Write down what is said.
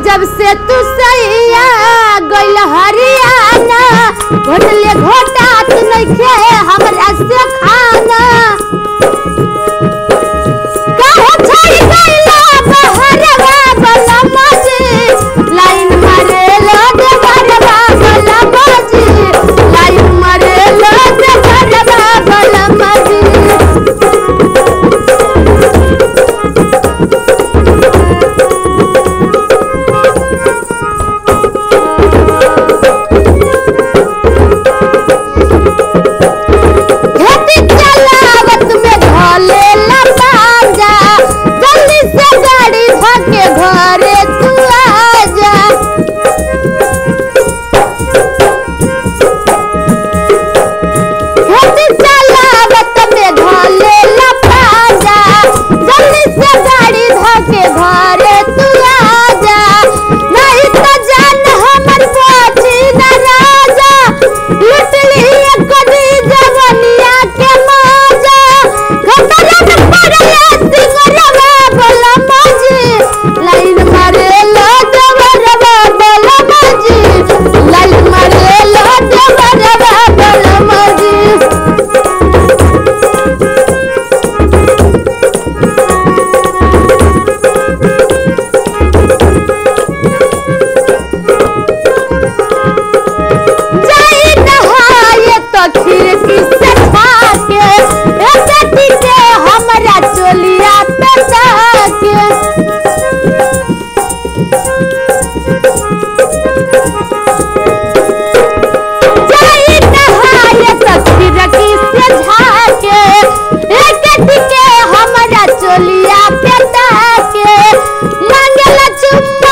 जब से तू सैया गइल हरियाणा घोटले घोटात नइखे हमरा से खाना काहे छोड़ी गइला बहरवा बलमा जी लाइन मारे लोग बरवा बलमा जी लाइन मारे लोग बरवा बलमा जी खेती चलावत में धोले लपाजा जल्दी से गाड़ी धके घरे तू आजा खेती चलावत में धोले लपाजा जल्दी से गाड़ी धके घरे तू आजा नहीं तो जान हमर पोछी न राजा लुट लिए कदी जवनिया के मौजा खतरा में पड़ले सिंगरवा बोला मौजी लाइन मारे लो जवरवा बोला मौजी लाइन मारे लो जवरवा बोला मौजी जाई नहाए तो खिड़की से झाके ए बेटी के हमरा चोलिया पे जाके जाई नहाए तो खिड़की से झाके ए बेटी के हमरा चोलिया पे जाके मांगेला चुम्मा